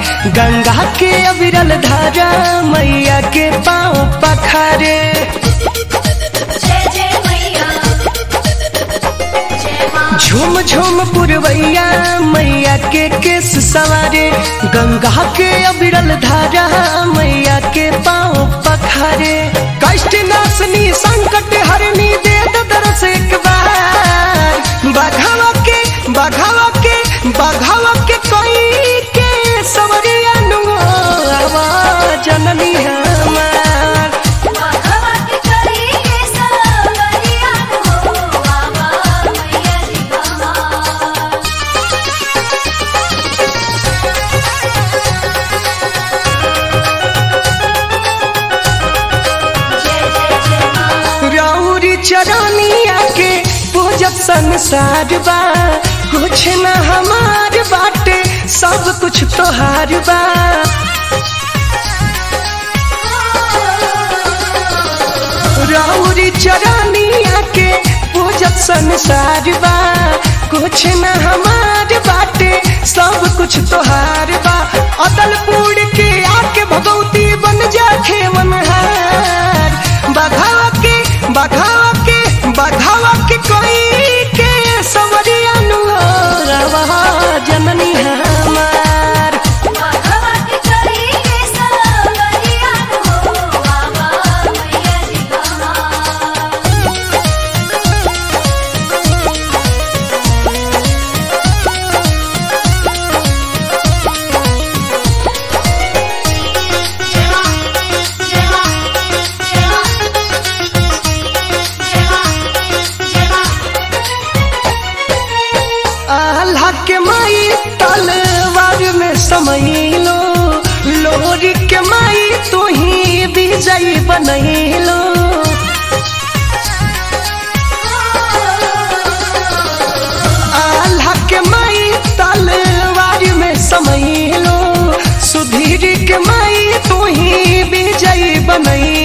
गंगा के अविरल धारा मैया के पाँव पखारे जय जय मैया जय माँ झूम झूम पुरवैया मैया के केस सवारे गंगा के अविरल धारा मैया के पाँव पखारे कष्ट नाशनी संकट हरनी दे दो दरस एक बार बघावा के बघावा के बघावा के कोई के सवरिया नुगो आवाज जननी हमार बाबा के करी के सवरिया हो बाबा मैया जी कहाँ जय जय जय माँ रौरी चरनिया के पूजब संसार बा कुछ न हमार बाटे सब कुछ तोहार बा रौरी चरनिया के पूजब संसार बा कुछ न हमार बाटे सब कुछ तोहार बा अदलपुर के आके भगवती बन जा खेवनहार बघावा के बघावा के बघावा के कोई के सवरिया नुआ जननी हमार बाबा के करी के सवरिया हो बाबा मैया जी कहाँ जय माँ जय माँ जय माँ जय माँ जय माँ आल्हा के माई तलवार में समैलो लोरी के माई तू ही विजयी बनैलो आल्हा के माई तलवार में समैलो सुधीर के माई तू ही विजयी बनैलो